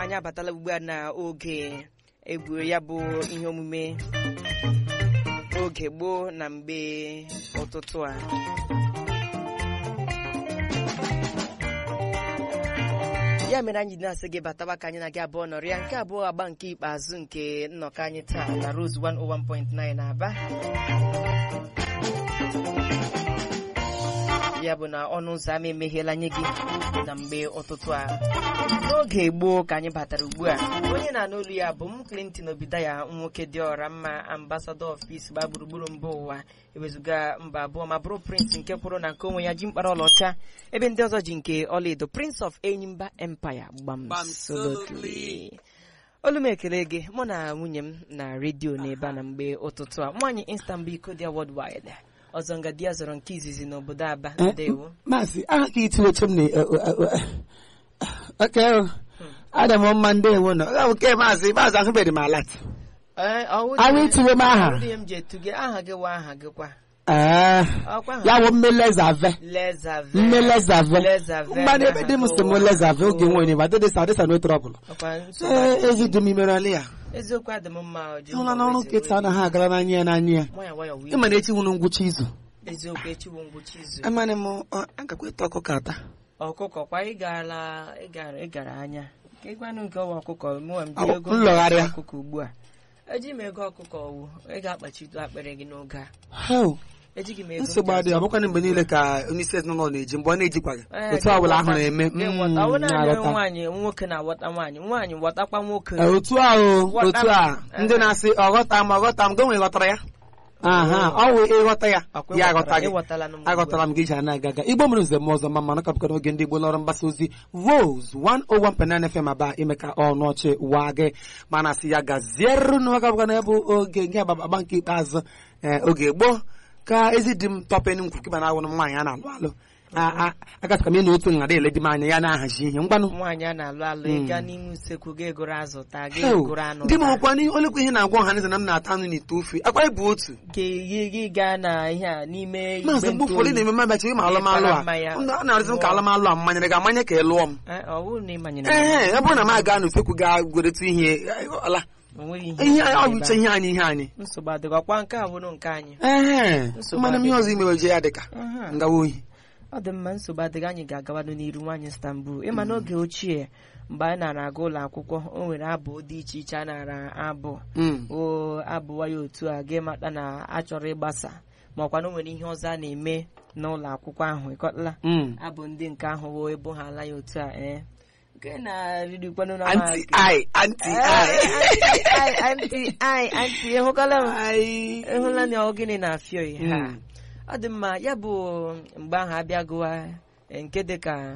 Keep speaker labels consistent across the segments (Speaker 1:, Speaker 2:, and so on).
Speaker 1: anyị abatala ugbu a n'oge egwu ya bụ ihe omume oge gboo na mgbe ụtụtụ a ya mere anyị na-asị gị bataba ka anyị na gị abụọ nọrịa nke abụọ agba nke ikpeazụ nke nnọkọ anyị taa na Rose 101.9 na Aba ya bụ na ọnụ ụzọ ámá emegheela nye gị na mgbe ụtụtụ a n'oge gboo ka anyị batara ugbu a onye na-anụ olu ya bụ m Clinton Obidaya nwoke dị ọra mma ambassador of peace gba gburugburu mba ụwa ewezuga mba abụọ ma bụrụ prince nke kwụrụ na nke onwe ya ji mkpara ọlaọcha ebe ndị ọzọ ji nke ọlaedo prince of enyimba empire gbamsolotly olu m ekele gị mụ na nwunye m na redio n'ebe a na mgbe ụtụtụ a nwaanyị Istanbul Kodia worldwide ọzọ nga di ya zọrọ nke izizi n'obodo Aba ndewo
Speaker 2: maazị aha ka itiweche m na oke ada m mma ndewo nọ ọ bụ ke maazị maazị ahụbeghị m alat
Speaker 1: Ee, ọwụ
Speaker 2: ahụ
Speaker 1: dị-
Speaker 2: itiwe m aha
Speaker 1: ọwụ dị m ji etu gị aha gị wa aha gị kwa
Speaker 2: ee
Speaker 1: ọkwa aha
Speaker 2: ya wụ mmelezave
Speaker 1: Lezave
Speaker 2: mmelezave
Speaker 1: Lezave
Speaker 2: mmanụ ebe dị m sị m lezave oge nwere ma dịdịsa adịsa no trọbụl
Speaker 1: ọkwa nsogbu
Speaker 2: ee ezi dị m imere ala ya
Speaker 1: eziokwu adị m mma ọ dị
Speaker 2: ịhụla
Speaker 1: mma,
Speaker 2: n'ọrụ
Speaker 1: eziokwu
Speaker 2: nkịta anaghị agara n'anya ya n'anya ya
Speaker 1: nwayọ nwayọ wee
Speaker 2: ịma na echi nwụrụ ngwụcha izu
Speaker 1: eziokwu echiwo ngwụcha izu
Speaker 2: amanị m ọ, agakwa ịta ọkụkọ ata
Speaker 1: ọkụkọ kwa ị gara ị gara ị gara anya ka ịgwanụ nke ọwa ọkụkọ mụwa m
Speaker 2: Ọ,
Speaker 1: ji ego
Speaker 2: nlọgharịa.
Speaker 1: ọkụkọ ugbu a eji m ego ọkụkọ wụ ị ga-akpachido akpịrị gị n'oge a
Speaker 2: hel
Speaker 1: ejighị m ego
Speaker 2: nsogbu
Speaker 1: m ji
Speaker 2: adịghị
Speaker 1: azụ.
Speaker 2: ọbụkwa mgbe niile ka onye isi ezinụlọ na-eji mgbe ọ na-ejikwaghị
Speaker 1: Ee,
Speaker 2: otu ọbụla ahụ
Speaker 1: gị
Speaker 2: na-eme
Speaker 1: ghọta, gị
Speaker 2: mm,
Speaker 1: ghọta. Ọ bụ naanị
Speaker 2: na-aghọta.
Speaker 1: nwaanyị nwoke na-aghọta nwaanyị nwaanyị ghọtakwa nwoke
Speaker 2: Ee, otu ahụ
Speaker 1: Ghọta
Speaker 2: otu
Speaker 1: m.
Speaker 2: a ndị na-asị ọghọta m ọghọta m gịnwe ghọtara ya aha ọ wụ ịghọta ya
Speaker 1: Ọkwa
Speaker 2: ya
Speaker 1: ịghọtara-
Speaker 2: aghọta gị
Speaker 1: ịghọtala m
Speaker 2: aghọtara m gị ji ana aga aga igbo mere nze m ọzọ ma mana kapụkọ n'oge ndị igbo lọrọ mgbasa ozi Rose 101.9 FM aba ime ka ọnụ ọchị waa gị mana sị ya gaziere n'ụwa kapụkọ na bụ oge nke agbagba nke ikpeazụ ee, oge gboo ka ezi di m tọpen m kwuru kịba na awụrụ m nwaanyị a na-alụ alụ agasịka m ị na otu nha ele di m anya ya na-ahazi ihe ngwanụ
Speaker 1: nwaanyị a na-alụ alụ ịga n'ime usekwu gị egoro azụ taa gị
Speaker 2: Heo,
Speaker 1: egoro anụ
Speaker 2: di m
Speaker 1: taa.
Speaker 2: ọkwa n'ihe olekwa ihe na-agwa ọha na m na-ata anụ n'ite ofe akwa ịbụ otu
Speaker 1: Ka gị gị gaa na ihe a n'ime igbe
Speaker 2: maazị mgbe ụfọdụ
Speaker 1: ntụoyi.
Speaker 2: na-eme mmabachi ịma alụmalụ a
Speaker 1: Ịbara mmanya.
Speaker 2: Ndụ a na-arụzi m ka alụmalụ a mmanyere gị amanye ka ị lụọ m
Speaker 1: Eh, ọ bụrụ na ị manyere m,
Speaker 2: ee ọ bụrụ na m aga n'usekwu gaa goretu ihe ala
Speaker 1: o nweghị ihe
Speaker 2: ihe
Speaker 1: nsogbu
Speaker 2: ọ bụ
Speaker 1: ebe
Speaker 2: iche ihe anyị ihe anyị
Speaker 1: a. nsogbu adịghị ọkwa nke a bụrụ nke anyị
Speaker 2: ee
Speaker 1: Nsogbu
Speaker 2: mana m ihe ọzọ imewe je ya dịka
Speaker 1: Aha.
Speaker 2: ngawa ohi
Speaker 1: ọ dị mma nsogbu adịghị anyị ga-agabado n'iru nwaanyị Istanbul ịma n'oge ochie mgbe anyị nara aga ụlọ akwụkwọ o nwere abụ dị iche iche a nara abụ
Speaker 2: Mm.
Speaker 1: o abụwa ya otu a gị mata na achọrọ ịgbasa ma ọkwa na o nwere ihe ọzọ a na-eme n'ụlọ akwụkwọ ahụ ịkọtala
Speaker 2: Mm.
Speaker 1: abụ ndị nke ahụ wee ebo ha ala ya otu a ee nke na-arịrịkwanụ na
Speaker 2: anti ai anti ai
Speaker 1: ai anti ai anti ịhụkala m
Speaker 2: ai
Speaker 1: ịhụla na ọ gịnị na-afịọ ihe ha
Speaker 2: Mm.
Speaker 1: ọ dị mma ya bụ mgbe ahụ abịagụwa eh, nke dịka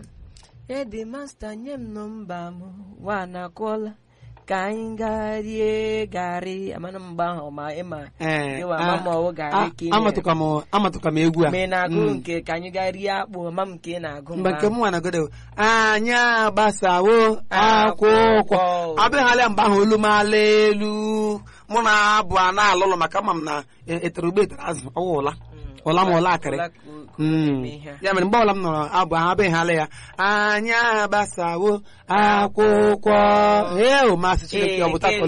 Speaker 1: edi masta nye m nọmba m wa na-akụọla ka anyị gaa rie garị amana m mgbe ahụ ma ịma
Speaker 2: Ee,
Speaker 1: ịwa
Speaker 2: a-
Speaker 1: ma ma ọ garị
Speaker 2: a-
Speaker 1: ka ị
Speaker 2: amatụkwa m amatụkwa m egwu a
Speaker 1: ma ị na-agụ
Speaker 2: Mm.
Speaker 1: nke ka anyị gaa rie akpụ ma m nke ị na-agụ
Speaker 2: mgbe nke
Speaker 1: ahụ.
Speaker 2: m nwa nagodo anyị agbasawo akwụkwọ abịaghalịa mgbe ahụ olu m ala elu mụ na abụ a na-alụlụ maka ama m na e- etere ugbo etere azụ ọwụ ụla
Speaker 1: Mm.
Speaker 2: ụla ma ụla akịrị
Speaker 1: Ụla ka o- ka o
Speaker 2: Mm.
Speaker 1: na-eme ihe a.
Speaker 2: ya mere mgbe ọbụla m nọrọ abụ ahụ abịaghalị ya anyị agbasawo akwụkwọ ee o masị Chineke ọ bụ
Speaker 1: Ee,
Speaker 2: tatọ